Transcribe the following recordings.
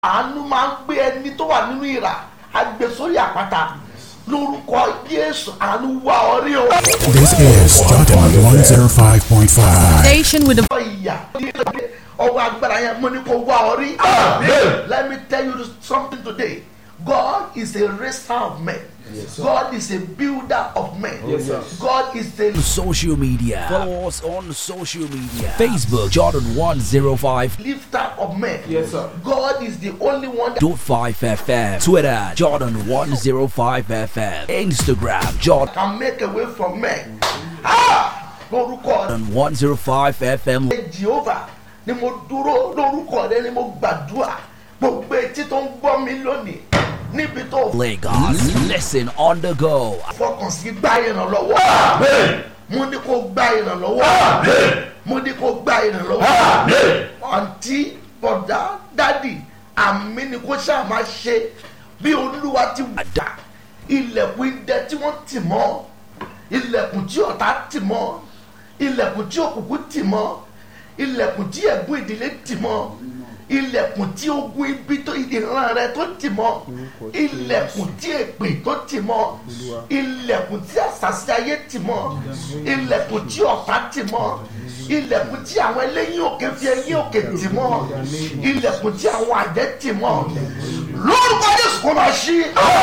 àánú máa ń gbé ẹni tó wà nínú ìrà àgbè sórí àpáta lórúkọ jésù àánú wá ọ rí o. This is Jordan 105.5. Station with the ọwọ́ ìyà ọwọ́ agbára yẹn mo ní kó wá ọ rí. let me tell you something today God is a raiser of men. God is a builder of men. God is a social media. Follow us on social media. Facebook Jordan 105.5 lifter of men. Yes, sir. God is the only one that FM. Twitter Jordan 105 FM. Instagram Jordan can make a way for men. Ah! Lórúkọ 105 FM. Jehovah ni mo dúró lórúkọ rẹ ni mo gbàdúrà gbogbo etí tó ń gbọ́ mi lónìí níbi tó Lagos. Listen on the go. fọkàn sí gbá ìrànlọ́wọ́. mo ní kó gbá ìrànlọ́wọ́. mo ní kó gbá ìrànlọ́wọ́. àǹtí bọ̀dá dádì àmì ni kó ṣáà máa ṣe bí olúwa ti wà dá ilẹ̀kùn idẹ tí wọ́n tì mọ́ ilẹ̀kùn tí ọ̀tá tì mọ́ ilẹ̀kùn tí òkùnkùn tì mọ́ ilẹ̀kùn tí ẹ̀gún ìdílé tì mọ́ ilẹ̀kùn tí ogun ibi tó ìran rẹ tó tì mọ́ ilẹ̀kùn tí èpè tó tì mọ́ ilẹ̀kùn tí àṣàṣì ayé tì mọ́ ilẹ̀kùn tí ọ̀tá tì mọ́ ilẹ̀kùn tí àwọn eléyìn òkè fi ẹyìn òkè tì mọ́ ilẹ̀kùn tí àwọn àjẹ́ tì mọ́ lórúkọ Jésù kò máa ṣí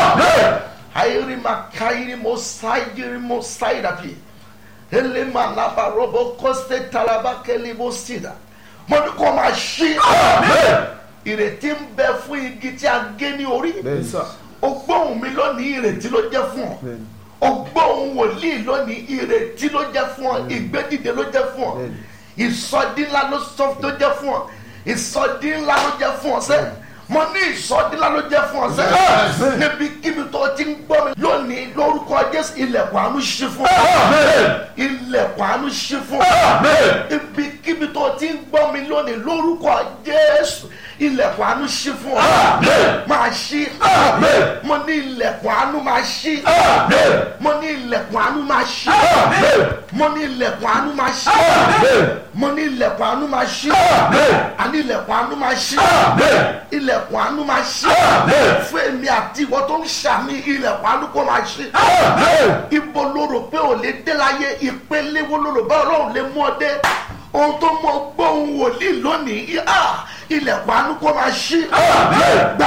ayiri ma kayiri mo sayiri mo sayirapi elema laba robo koste talaba keli mo sida mo ní kó máa ṣí ìrètí ń bẹ fún igi tí a gé ní orí o gbóhùn mi lónìí ìrètí ló jẹ́ fún ọ o gbóhùn wòlíì lónìí ìrètí ló jẹ́ fún ọ ìgbédìde ló jẹ́ fún ọ ìsọdí ńlá ló sọ tó jẹ́ fún ọ ìsọdí ńlá ló jẹ́ fún ọ sẹ́yìn mo ní ìsọdí ńlá ló jẹ́ fún ọ sẹ́yìn níbi kíbi tó ti ń gbọ́ mi lónìí lórúkọ Jésù ilẹ̀kùn àánú ṣí fún ọ ilẹ̀kùn àánú ṣí fún ọ ibi kíbi tó ti ń gbọ́ mi lónìí lórúkọ Jésù ilẹ̀kùn àánú ṣí fún ọ máa ṣí mo ní ilẹ̀kùn àánú máa ṣí mo ní ilẹ̀kùn àánú máa ṣí mo ní ilẹ̀kùn àánú máa ṣí mo ní ilẹ̀kùn àánú máa ṣí àní ilẹ̀kùn àánú máa ṣí ilẹ̀kùn àánú máa ṣí fún èmi àti ìwọ tó ń ṣàmì ilẹ̀kùn àánú kó máa ṣí ibo ló rò pé ò lè dé láyé ìpele wo ló rò bá ọlọ́run lè mú ọ dé ohun tó mọ gbóhùn wòlíì lónìí ah, ilẹ̀kùn àánú kó máa ṣí gba